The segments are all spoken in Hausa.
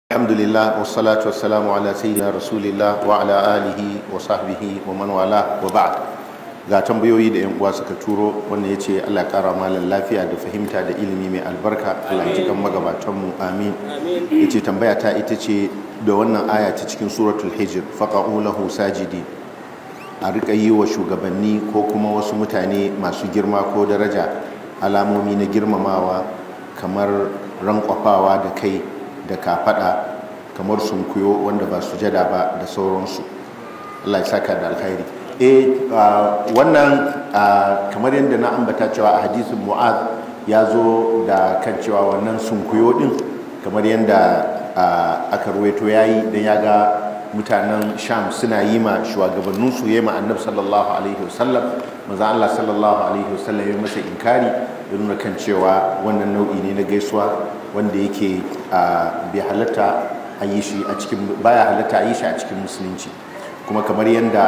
alhamdulillah wassalatu wassalamu ala sayyidina rasulillah wa ala alihi wa sahbihi wa man wala wa ba'd ga tambayoyi da yan uwa suka turo wanda yace Allah ya kara malan lafiya da fahimta da ilimi mai albarka Allah ya kan magabatan mu amin yace tambaya ta ita ce da wannan aya ta cikin suratul hijr faqa'u lahu sajidi a rika yi wa shugabanni ko kuma wasu mutane masu girma ko daraja alamomi na girmamawa kamar rankwafawa da kai da kafada kamar sunkuyo wanda ba sujada ba da sauransu Allah ya saka da alkhairi eh wannan kamar yadda na ambata cewa a hadisin mu'az ya zo da kan cewa wannan sunkuyo din kamar yadda aka ruwaito yayi dan ya ga mutanen sham suna yi ma shugabannin su yi ma annabi sallallahu alaihi wasallam maza Allah sallallahu alaihi wasallam ya masa inkari ya nuna kan cewa wannan nau'i ne na gaisuwa wanda yake bai halatta a yi shi a cikin baya halatta a yi shi a cikin musulunci kuma kamar yadda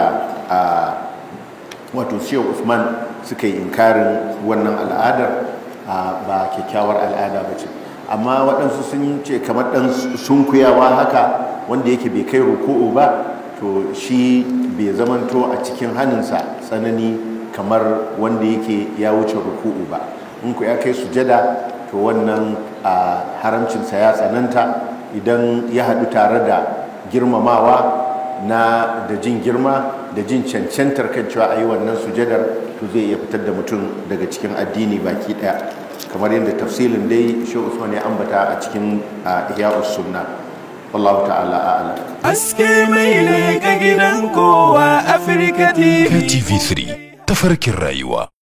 wato shehu usman suka yi inkarin wannan al'adar ba kyakkyawar al'ada ba ce amma waɗansu sun ce kamar ɗan sunkuyawa haka wanda yake bai kai ruku'u ba to shi bai zamanto a cikin hannunsa tsanani kamar wanda yake ya wuce ruku'u ba in ku ya kai sujada to wannan haramcinsa ya tsananta idan ya haɗu tare da girmamawa na da jin girma da jin cancantar kan cewa a yi wannan sujadar to zai iya fitar da mutum daga cikin addini baki ɗaya kamar yadda tafsilin dai shi usman ya ambata a cikin ihya'us sunna wallahu ta'ala a'ala aske mai ne ka gidan kowa afirka tv KTV3 tafarkin rayuwa